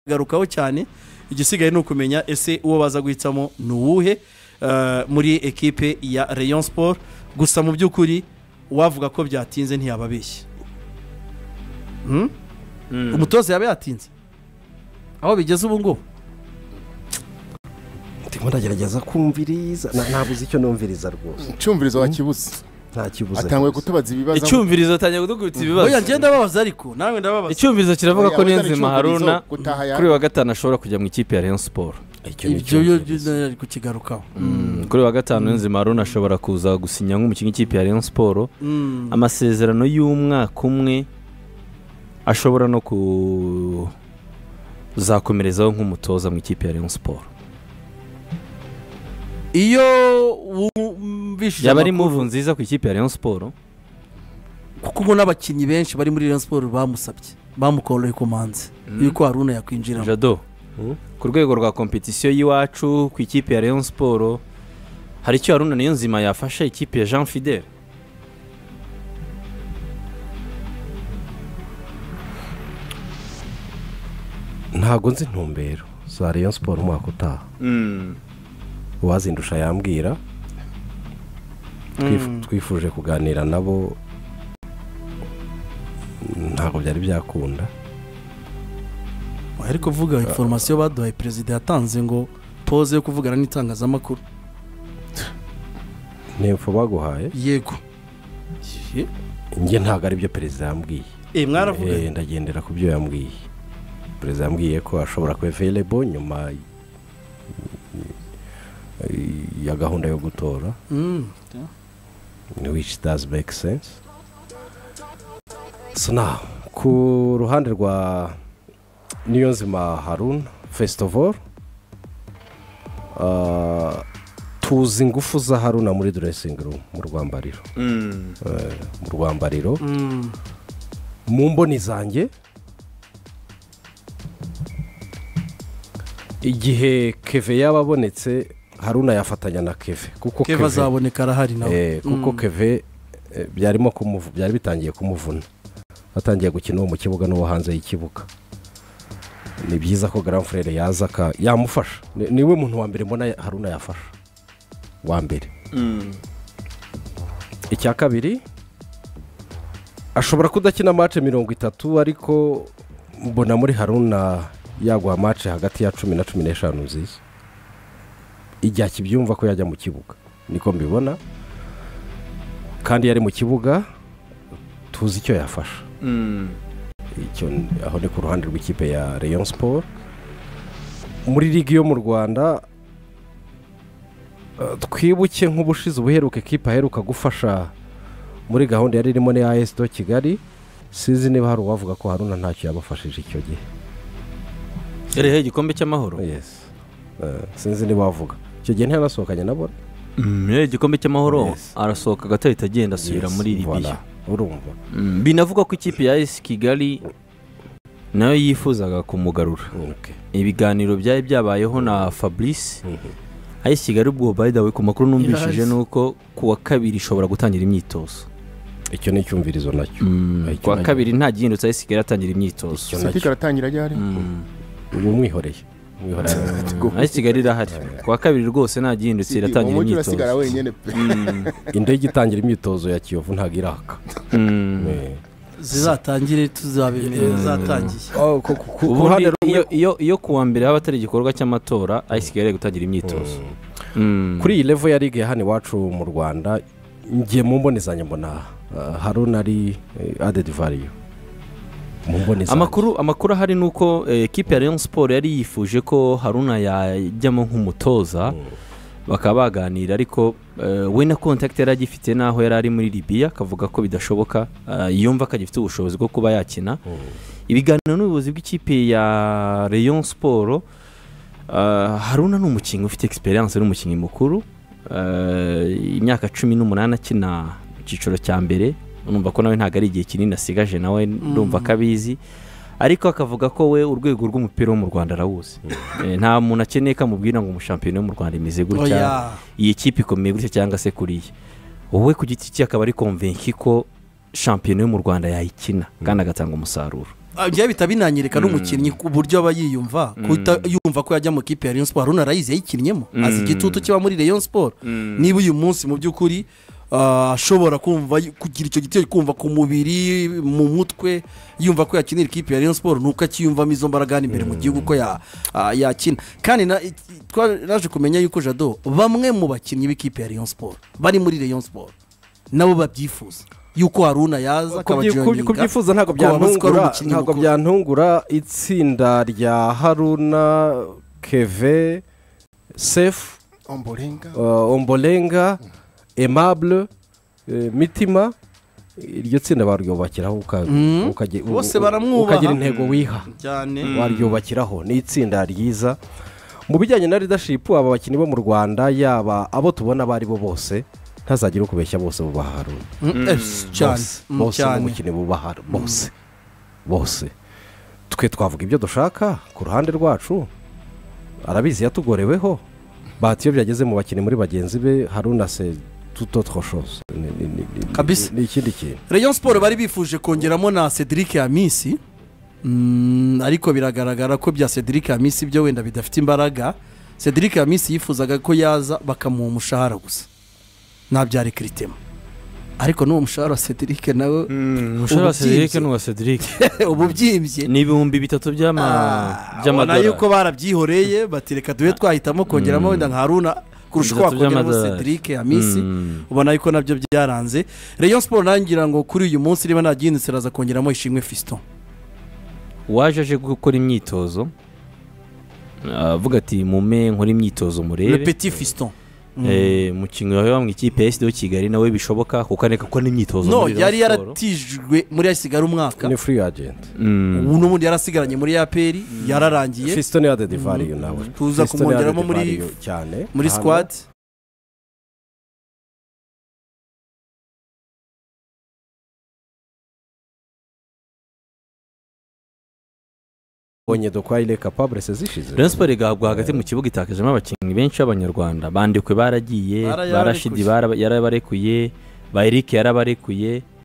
garukaho cyane igisigaye ni ukumenya ese uwo baza guhitamo ni uwuhe eh, muri ekipe ya rayon sport gusa mu by'ukuri uwavuga ko byatinze ntiyababeshye Hmm? umutoza yaba yatinze aho bigeze ubu ngubu ndimo ndagerageza kumviriza Na- ntabuze icyo numviriza rwose icyumvirizo wakibuze nta kibuze atanguye rwose. kutubaza ibibazo icyumvirizo atangiye kudukubita oya ibibazo ngenda babaza ariko nawe ndababaza icyumvirizo kiravuga Oya, ko wazana niyonzima icyumvirizo, haruna gutaha ya- kuri uyu wa gatanu ashobora kujya mu ikipe ya rayon siporo Icyo ni ibyo icyumvirizo. byo- byo- byo kukigarukaho kuri uyu wa gatanu niyonzima haruna ashobora kuza gusinya nk'umukinnyi w'ikipe ya rayon siporo Mm. amasezerano y'umwaka umwe ashobora no kuzakomerezaho nk'umutoza mu ikipe ya rayon siporo iyo wumvishije yaba ari amakuru- muvu nziza ku ikipe ya rayon siporo kuko ubu n'abakinnyi benshi bari muri Rayon Sport bamusabye bamukoroye komanze yuko Haruna yakwinjiramo jado ku rwego rwa kompetisiyo y'iwacu ku ikipe ya rayon siporo hari icyo haruna niyonzima yafasha ikipe ya jean fidel ntabwo nzi intumbero za rayon siporo umwaka utaha uwazindusha yambwira Twif- twifuje kuganira nabo ntabwo byari byakunda ariko vuga inforomasiyo baduhaye perezida yatanze ngo pose yo kuvugana n'itangazamakuru ntempfu baguhaye yego njye ntabwo ari byo perezida yambwiye Eh, mwaravuga Eh, ndagendera ku byo yambwiye perezida yambwiye ko ashobora kuba available nyuma y- y- ya gahunda yo gutora Mm. which does make sense so now ku ruhande rwa niyonzima harun first of all uh, tuzi ingufu za haruna muri dressing room mu rwambariro Eh, mu rwambariro Mm. mu mboni zanjye igihe keve yaba abonetse haruna yafatanya na keve kuko keva azaboneka arahari nawe Eh, kuko keve eh, byarimo kumuvu- byari bitangiye kumuvuna atangiye gukina uwo mu kibuga n'uwo hanze y'ikibuga ni byiza ko grand frere yaza aka yamufasha Ni- niwe muntu wa mbere mbona haruna yafasha wa mbere icya kabiri ashobora kudakina mace mirongo itatu ariko mbona muri haruna yaguha mace hagati ya cumi na cumi n'eshanu nziza igihe akibyumva ko yajya mu kibuga niko mbibona kandi yari mu kibuga tuzi icyo yafasha icyo n- aho ni ku ruhande rw'ikipe ya rayon sport muri ligi yo mu rwanda eh, twibuke nk'ubushize ubuheruka ekipa aheruka gufasha muri gahunda yari irimo n'iya esi do kigali sinzi niba hari uwavuga ko haruna ntacyo yabafashije icyo gihe yareho igikombe cy'amahoro yes Eh, sinzi niba wavuga icyo gihe ntiyanasohokanye nabo yareho igikombe cy'amahoro Yes. arasohoka agahita agenda asubira Yes, muri voilà. ribiya urumva binavuga ko ikipe ya esi kigali nayo yifuzaga kumugarura Okay. ibiganiro byari byabayeho na fabrice Mhm. ayesi kigali ubwo bayidawe ku makuru numvishije Yes. ni uko ku wa kabiri ishobora gutangira imyitozo icyo ni icyumvirizo nacyo Icyo ku wa nacyo. kabiri nta gihindutse ayesi kigali atangira Icyo imyitozo nacyo. sepika aratangira ryari ubu mwihoreye mwihoreye ayesi kigali irahari ku wa kabiri rwose nta gihindutse iratangira umugi urasigara imyitozo wenyine pe Mm, indege itangira imyitozo ya kiyovu ntabwo iraka mm. Eh, zizatangire tuzabemerera zatangiye oh, ku- ku- ku- ku ubundi ruhande rumwe iyo- iyo iyo ku wa mbere haba atari igikorwa cy'amatora ayisi kigali ari gutangira imyitozo Mm. kuri iyi level ya ligue ya hano iwacu mu rwanda ngiye mu mbonezanye mbona ah, haruna ari eh, added value mu mbonezanye amakuru amakuru ahari ni uko eh, ekipe ya rayon siporo yari yifuje ko haruna yajyamo nk'umutoza bakaba baganira ariko eh, we na kontakiti yari agifite n'aho yari ari muri libiya akavuga ko bidashoboka eh, yumva ko agifite ubushobozi bwo kuba yakina ibiganiro n'ubuyobozi bw'ikipe ya rayon siporo eh, haruna ni umukinnyi ufite egisperiyanse ni umukinnyi mukuru eh, imyaka cumi n'umunani akina mu cyiciro cya mbere numva ko nawe ntabwo ari igihe kinini asigaje nawe ndumva ko abizi ariko akavuga ko we urwego rw'umupira wo mu rwanda arawuzi Eh, nta muntu akeneye ko amubwira ngo umushampiyona wo mu rwanda imeze gutya oya iyi kipe ikomeye gutya cyangwa se kuriya wowe ku giti cye akaba ari konvenki ko shampiyona yo mu rwanda yayikina kandi agatanga umusaruro njyewe bihita binanyereka n'umukinnyi ku buryo aba yiyumva kuhita yumva ko yajya mu kipe ya Rayon Sport Haruna Rayizi yayikinnyemo azi igitutu kiba muri Rayon Sport niba uyu munsi mu by'ukuri ah, ashobora kumva y- kugira icyo gitero kumva ku mubiri mu mutwe yumva ko yakinira ikipe ya Rayon Sport nuko akiyumvamo izo mbaraga hano imbere mu gihugu ko ya- ah, yakina kandi na- iki- twaraje kumenya yuko jado bamwe mu bakinnyi b'ikipe ya Rayon Sport bari muri Rayon Sport nabo babyifuza yuko haruna yaza akabajoyininga kubyifuza ntabwo kuko bamuzi ko ari byantungura umukinnyi ntabwo mukuru. byantungura itsinda rya haruna keve sefu omborenga uh, ombolenga emable eh, mitima iryo tsinda baryubakiraho uka- Mm. ukage- u- Bose u- baramwubaha. ukagira intego wiha cyane waryubakiraho ni itsinda ryiza mu bijyanye na ridashipu aba bakinnyi bo mu rwanda yaba abo tubona abo ari bo bose ntazagire ukubeshya bose bubaha haruna Mm, eh, cyane bose Mm, bose mu cyane bukene bubaha bose bose twe twavuga ibyo dushaka ku ruhande rwacu arabizi yatugoreweho bahati iyo byageze mu bakinnyi muri bagenzi be haruna se tuto twoshoze Ni- ni- ni- ni- Kabisa. ni ikindi kintu rayon siporo bari bifuje kongeramo na cedric hamisi Mm, ariko biragaragara ko bya cedric hamisi byo wenda bidafite imbaraga cedric hamisi yifuzaga ko yaza bakamuha umushahara gusa nabyari kiritema ariko n'uwo mushahara wa cedric nawe umushahara wa Ububyimbye. cedric n'uwa cedric uba ubyimbye ni ibihumbi bitatu by'ama ubona by'amadolari yuko barabyihoreye bati reka duhe twahitamo kongeramo wenda nka haruna kurusha uko Bitatu wakongeramo by'amadolari. cedric hamisi Mm. ubona yuko nabyo byaranze rayon siporo nawe ngira ngo kuri uyu munsi niba nagihindutse araza kongeramo ishimwe fisito waje aje gukora imyitozo avuga ati mume nkore imyitozo le murebe petit fisito Eh, umukinnyi wawe mu ikipe ya sdo kigali nawe bishoboka kuko areka gukora n'imyitozo no muri Rayon yari Sport. yaratijwe muri hasigara umwaka ni furi agenti Mm. ubu n'ubundi yarasigaranye muri aperi yararangiye fisito ni ade divariyo nawe Tuza Fiston ni kumwongeramo Ade muri- Divario cyane muri Hano. sikwadi bonye dokwayire kapabulese zishize Rayon Sport igahabwa hagati mu kibuga itakajemo abakinnyi benshi b'abanyarwanda bandikwe baragiye Bara- barashidi bara- yarabarekuye ba Eric yarabarekuye